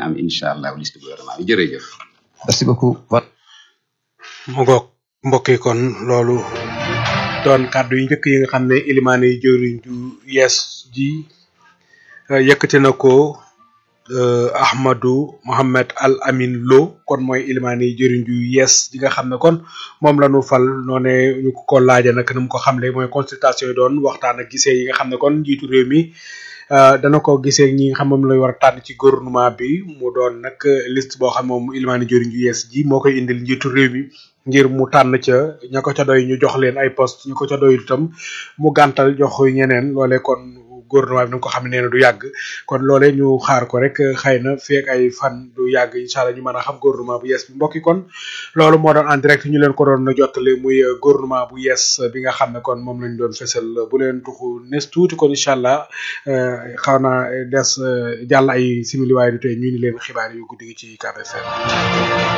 am incha allah liste gouvernement bi jërëjëf. merci beaucoup. mu ngoog mbokk yi kon loolu doon kàddu yu njëkk yi nga xam ne ilimaane yi jëriñ ju yees ji yëkkati na ko Ahmadou Mohamed Al Amin Lo kon mooy ilimaane yi jëriñ ju yees ji nga xam ne kon moom la ñu fal noone ñu ko ko laaja nag nu mu ko xamle mooy consultation yi doon waxtaan ak gisee yi nga xam ne kon njiitu réew mi dana ko gisee ñi nga xam moom lay war a tànn ci gouvernement bi mu doon nag liste boo xam moom ilimaane jëriñ ju yees ji moo koy indil njiitu réew mi ngir mu tànn ca ña ko ca doy ñu jox leen ay poste ñu ko ca doy itam mu gàntal jox ñeneen loole kon gouvernement bi nga ko xam ne nee na du yàgg kon loole ñu xaar ko rek xëy na feek ay fan du yàgg incha allah ñu mën a xam gouvernement bu yees bi mbokki kon loolu moo doon en direct ñu leen ko doon jottale muy gouvernement bu yees bi nga xam ne kon moom lañ doon fesal bu leen tuxu nes tuuti kon incha allah xaw na des jàll ay simili waaye du tey ñu ni leen xibaar yu guddi gi ci KBFM